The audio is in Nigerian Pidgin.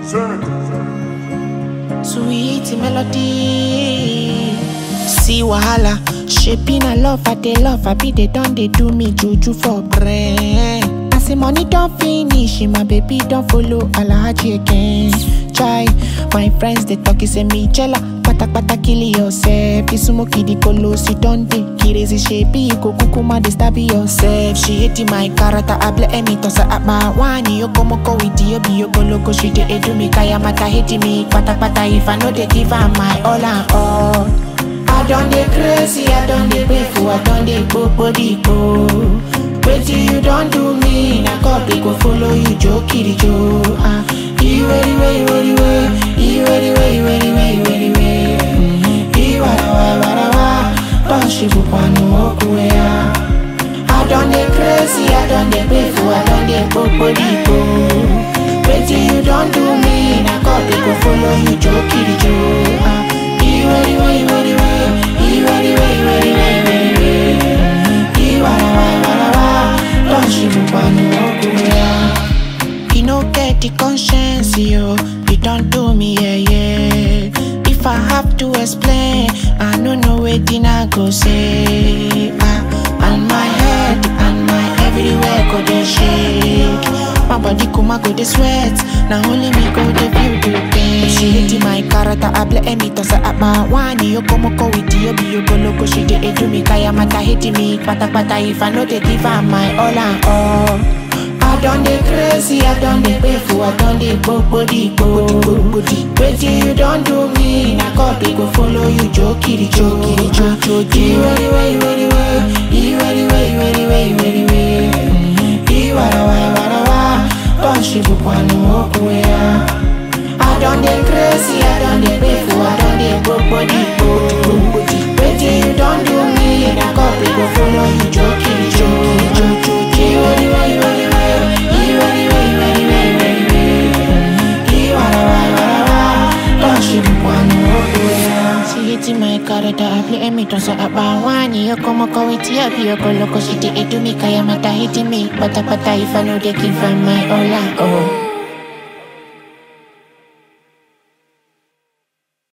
Sweet melody. See wahala, shaping a love, I they love, I be they done, they do me juju for brain. I say money don't finish, my baby don't follow Alhaji again. Chai, my friends they talk, say me jella. Pata pata kill yourself. Isumo kidi kolo si donde. Kirezi shepi go kukuma de stab yourself. She hating my character, I blame me tossa at my wani. Yo como ko with you, be yo go loco. She de edu me kaya mata hating me. Pata pata if I know they give her my all and all. I done the crazy, I done the painful, I done the body go. Wait till you don't do me, na God they go follow you, Joe Kitty Joe. Ah, you ready, ready, ready, ready, you ready, ready, ready, ready, ready, ready. You wada wada wada wada, don't she go panu okuya. I done the crazy, I done the painful, I done the body go. Wait till you don't do me, na God they go follow you, Joe Kitty Joe. Ah, you ready, ready, ready, ready, you ready, ready, ready, ready, ready, ready. You wada wada wada wada, don't she go panu okuya. You no get the conscience, yo. You don't do me, yeah, yeah. If I have to explain, I don't know wetin I go say. Ah, and my head and my everywhere go dey shake. My body kuma go dey sweat. Now only me go dey feel the pain. She hating my character, I blame me tossa at my wani. Yo como ko with you, be yo go loco. She dey edu me kaya mata hating me. Pata pata if I know they give her my all and all. I done the crazy, I done the painful, I done the body, body, body. Wait till you don't do me, na God they go follow you, jokey, jokey, jokey. You ready, ready, ready, ready, you ready, ready, ready, ready, ready, ready. You wada wada wada wada, don't she go panu okuya. I done the crazy, I done the painful, I done the body, body, body. Wait till you don't do me, na God they go follow you, jokey, jokey, jokey. You ready, ready, ready, ready, you ready, ready, ready, ready, ready, ready. You wada wada wada wada, don't she go panu okuya. She hating my character, I play me tossa about one. You come up with you, be your go loco, she did it to me, kaya mata hating me. Pata pata if I know they give her my all and all.